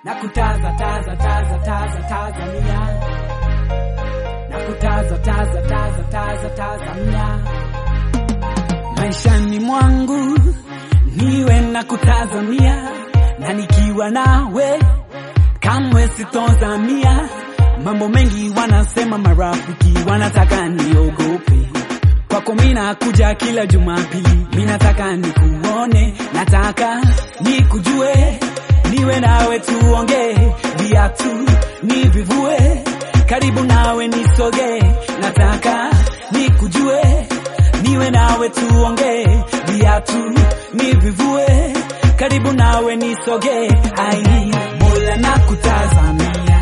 na kutaza taza taza taza Tanzania na kutaza taza taza taza Tanzania maishani mwangu niwe na kutazamia na nikiwa nawe kamwe sitozamia mambo mengi wanasema marafiki wanataka niogope kwako mina kuja kila Jumapili, minataka nikuone, nataka nikujue, niwe nawe tuongee, viatu nivivue, karibu nawe nisoge, nataka nikujue, niwe nawe tuongee, viatu nivivue, karibu nawe nisoge, ai Mola nakutazamia,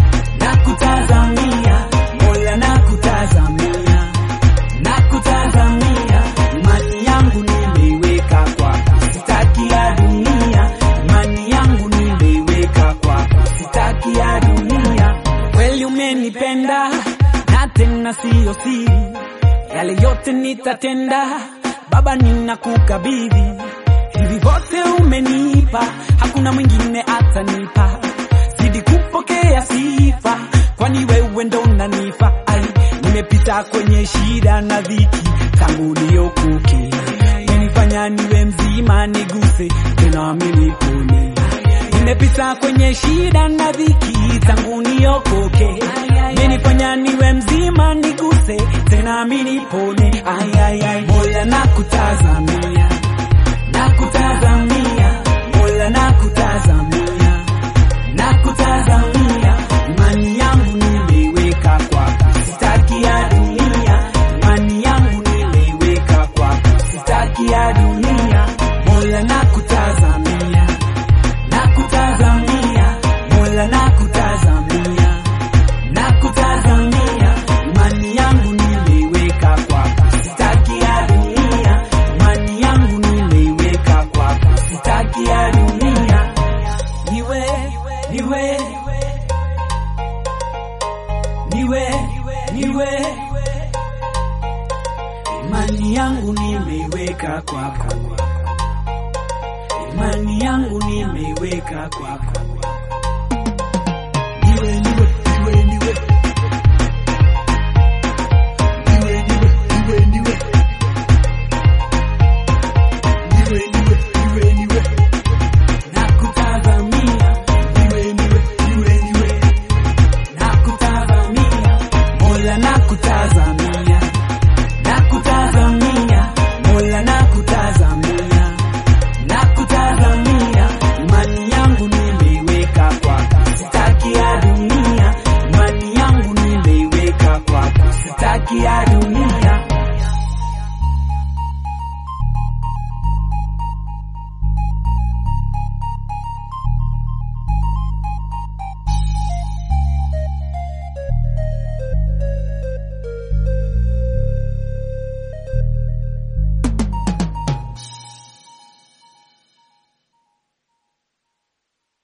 nakutazamia, Mola nakutazamia nakutazamia, imani yangu nimeiweka kwako, sitaki ya dunia. Imani yangu nimeiweka kwako, sitaki ya dunia. Kweli umenipenda na tena siyo siri, yale yote nitatenda. Baba, ninakukabidhi hivi vyote umenipa, hakuna mwingine atanipa, zidi kupokea sifa, kwani wewe ndo unanifa. Ai, nimepita kwenye shida na dhiki tangu niokoke, menifanya niwe mzima, niguse tena mimi nipone. Nimepita kwenye shida na dhiki tangu niokoke, menifanya niwe mzima, niguse tena mimi nipone. Ai, ai, ai, Mola nakutazamia, nakutazamia, Mola nakutazamia, nakutazamia, imani yangu nimeiweka kwako, sitaki ya dunia. Imani yangu nimeiweka kwako, sitaki ya dunia. Mola nakutazamia, nakutazamia, Mola nakutazamia, nakutazamia, imani yangu nimeiweka kwako, sitaki ya dunia. Imani yangu nimeiweka kwako, sitaki ya dunia. Niwe, niwe, niwe, niwe, imani yangu nimeiweka kwako, imani yangu nimeiweka kwako.